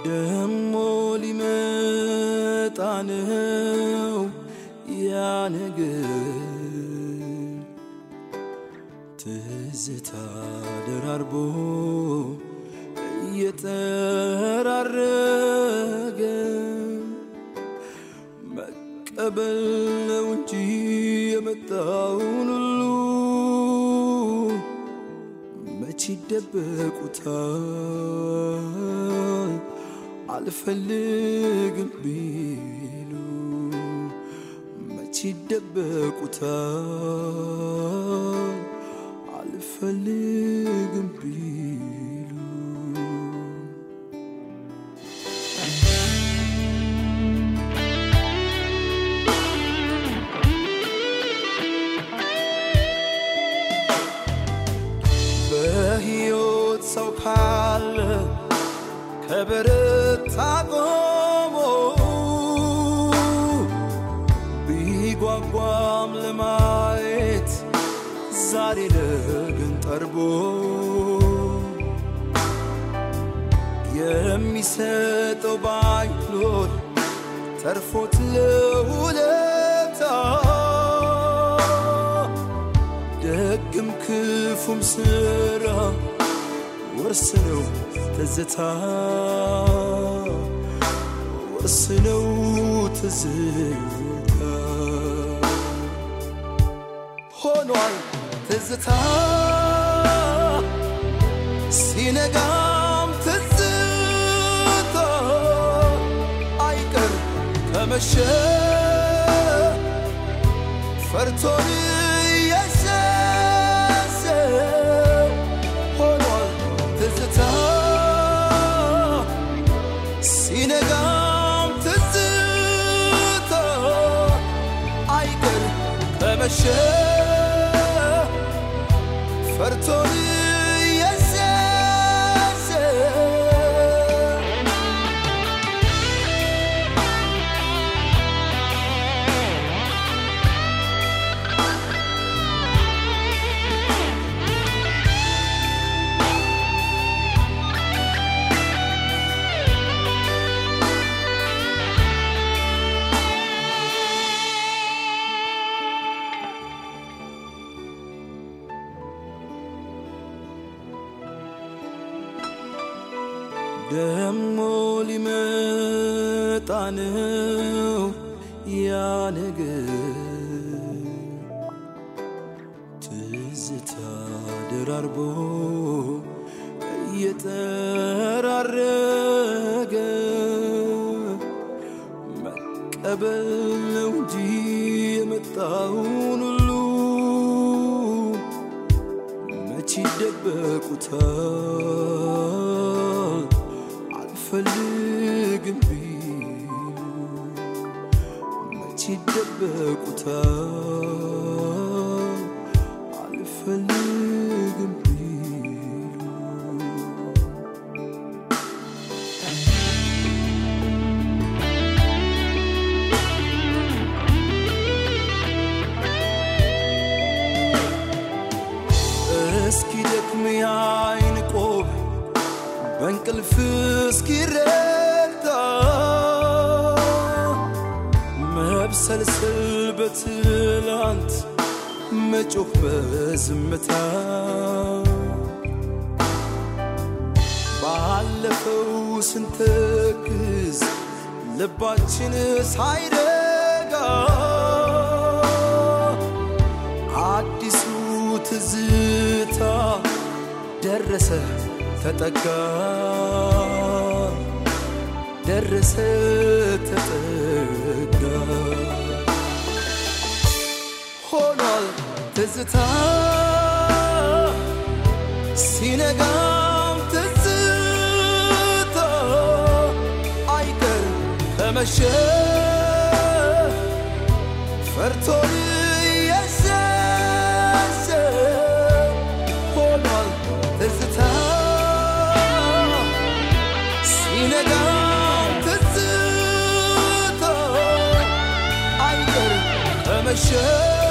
ደሞ ሊመጣ ነው ያ ነገር ትዝታ ደራርቦ እየጠራረገ መቀበል ነው እንጂ የመጣውን ሁሉ መች ይደበቁታል አልፈልግም ቢሉ መች ይደበቁታል አልፈልግም ቢሉ በሕይወት ሰው ካለ ከበረታ ቆሞ ቢጓጓም ለማየት ዛሬ ነገን ጠርቦ የሚሰጠው ባይኖር ተርፎት ለውለታ ደግም ክፉም ስራ ወርስነው ትዝታ ወርስነው ትዝታ ሆኗል ትዝታ ሲነጋም ትዝታ አይቀር ከመሸ ፈርቶን የሸሸ ሆኗል ትዝታ ሲነጋም ትዝታ አይቀር ከመሸ ፈርቶን የሸሸ ደሞ ሊመጣ ነው ያ ነገር ትዝታ ደራርቦ እየጠራረገ መቀበል ነው እንጂ የመጣውን ሁሉ መች ይደበቁታል አልፈልግም ቢሉ መች ይደበቁታል አልፈልግም ቢሉ እስኪ ደክም የዓይን ቆብ በእንቅልፍ እስኪረታ መብሰልሰል በትላንት መጮህ በዝምታ ባለፈው ስንተክዝ ልባችን ሳይረጋ አዲሱ ትዝታ ደረሰ ተጠጋ ደረሰ ተጠጋ ሆኗል ትዝታ ሲነጋም ትዝታ አይቀር ከመሸ ፈርቶን የሸሸ ሆኗል ትዝታ ሲነጋም ትዝታ አይቀር ከመሸ